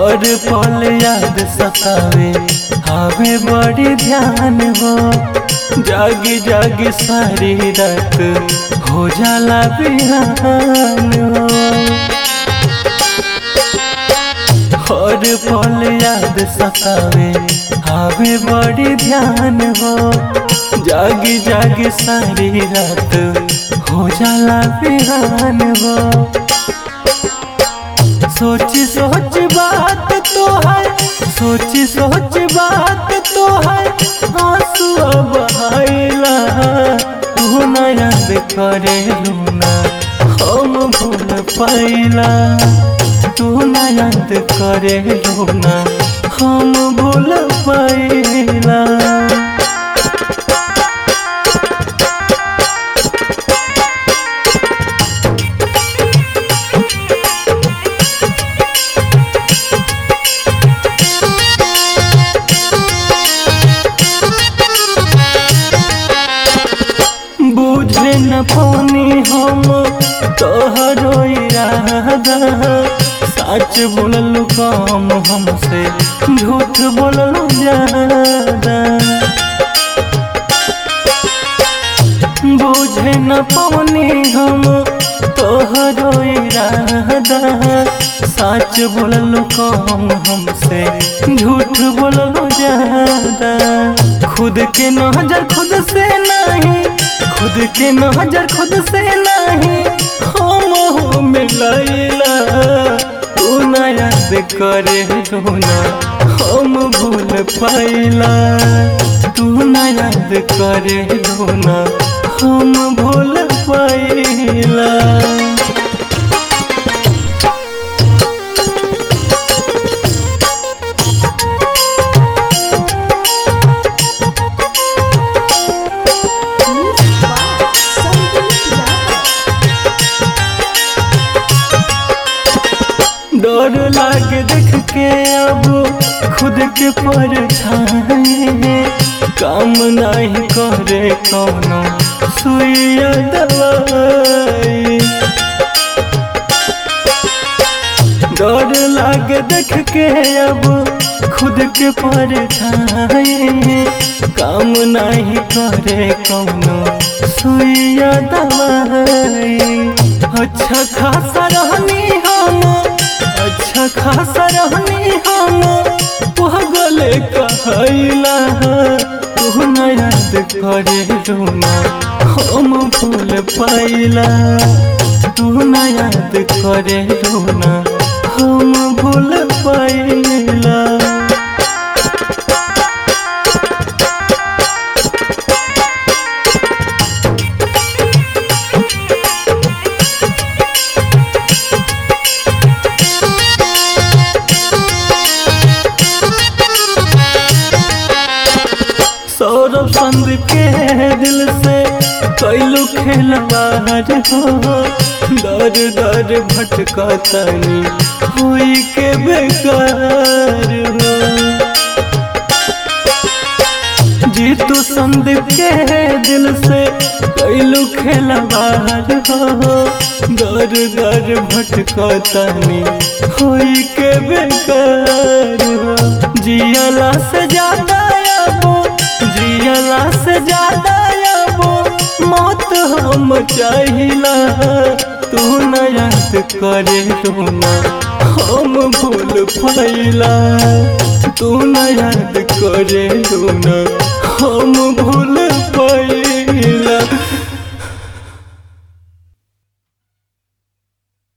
हर पल याद सतावे आवे बड़ी ध्यान हो जागी जागी सारी रात हो जाला बिहान हो हर पल याद सतावे आवे बड़ी ध्यान हो जागी जागी सारी रात हो जाला बिहान हो सोची सोच बात तो है सोची सोच बात तो है आंसू बहाइला तू न याद करे लूना हम भूल पाइला तू न याद करे लूना हम भूल पाइला बुझे न पानी हम तोहरो इरादा सच बोललू कम हमसे झूठ बोललू ज्यादा बुझे न पानी हम तोहरो इरादा सच बोललू कम हमसे झूठ बोललू ज्यादा खुद के नजर खुद से नहीं खुद के नजर खुद से नहीं हम हो मिलैला तू न याद करे लूना हम भूल पाइला तू न याद करे लूना हम भूल पाइला डर लागे देख के अब खुद के परछाई काम नहीं करे कौनो सुइया दवाई डर लागे देख के अब खुद के परछाई काम नहीं करे कौनो सुइया दवाई अच्छा खासा रहनी हम अच्छा खासा रहनी हम पगले कहला तू न याद करे लूना हम भूल पाइला तू न याद करे लूना हम भूल पाइला सौरभ संदीप के दिल से कैलू खेलवार हो दर दर भटका तनी हुई के बेकार हो जीतू संदीप के दिल से कैलू खेलवार हो दर दर भटका तनी हुई के बेकार हो जियला से ज्यादा अब जियला से ज्यादा अब मौत हम चाहिला तू न याद करे लूना हम भूल पाइला तू न याद करे लूना हम भूल